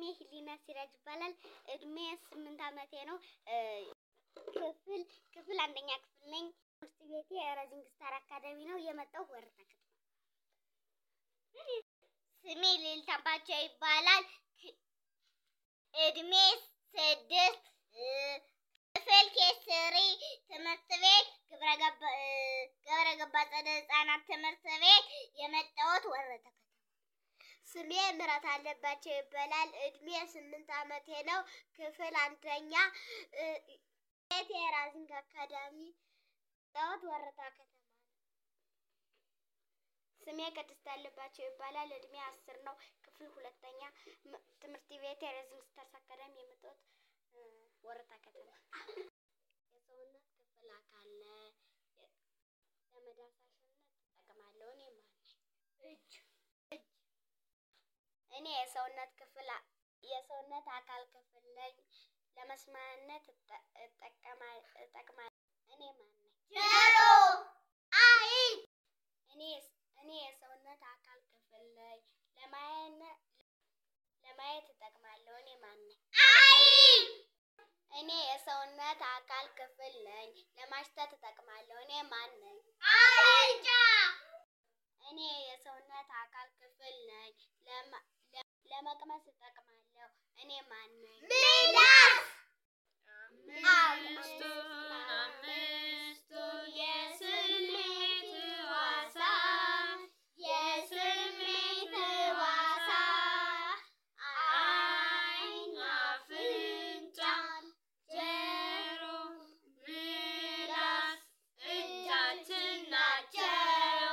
ሂሊና ሲራጅ ይባላል። እድሜ ስምንት ዓመቴ ነው። ክፍል ክፍል አንደኛ ክፍል ነኝ። ትምህርት ቤቴ ራይዚንግ ስታር አካዳሚ ነው። የመጣው ወረታ ከተማ። ስሜ ልዕልት አምባቸው ይባላል። እድሜ ስድስት ክፍል ኬስሪ ትምህርት ቤት ግብረ ገባ አጸደ ህጻናት ትምህርት ቤት የመጣሁት ወረታ ከተማ። ስሜ ምረት አለባቸው ይባላል። እድሜ ስምንት ዓመቴ ነው። ክፍል አንደኛ ቤት የራዚንግ አካዳሚ ጣዖት ወረታ ከተማ ነው። ስሜ ቅድስት አለባቸው ይባላል። እድሜ አስር ነው። ክፍል ሁለተኛ ትምህርት ቤት የራዚንግ ስታርስ አካዳሚ የመጣሁት ወረታ ከተማ። የሰውነት ክፍል አካል ለመዳሰሻነት እጠቀማለሁ። እኔ ማን እጅ እጅ እኔ የሰውነት ክፍል የሰውነት አካል ክፍል ነኝ። ለመስማነት እጠቀማለሁ። እኔ ማን ነኝ? ጆሮ፣ አይን። እኔ እኔ የሰውነት አካል ክፍል ነኝ። ለማየት ለማየት እጠቅማለሁ። እኔ ማን ነኝ? አይን። እኔ የሰውነት አካል ክፍል ነኝ። ለማሽተት እጠቅማለሁ። እኔ ማን ነኝ? አፍንጫ። እኔ የሰውነት አካል ክፍል ነኝ። ለመቅመስ እጠቅማለሁ። እኔ ማን ነኝ? ምላስ። አምስቱን አምስቱን የስሜት ሕዋሳት የስሜት ሕዋሳት ዓይን፣ አፍንጫ፣ ጆሮ፣ ምላስ፣ እጃችን ናቸው።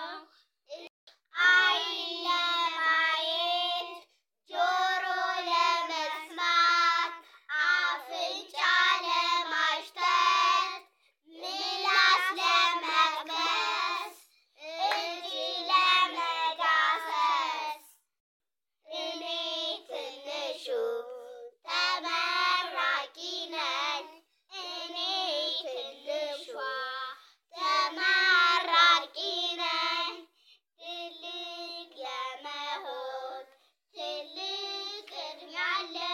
ዓይን ለማየት፣ ጆሮ ለመስማት፣ አፍንጫ ለማሽተት፣ ምላስ ለመቅመስ፣ እጅ ለመዳሰስ። እኔ ትንሹ ተመራቂ ነኝ። እኔ ትንሿ ተመራቂ ነኝ። ትልቅ ለመሆን ትልቅ ዕድሜ አለኝ።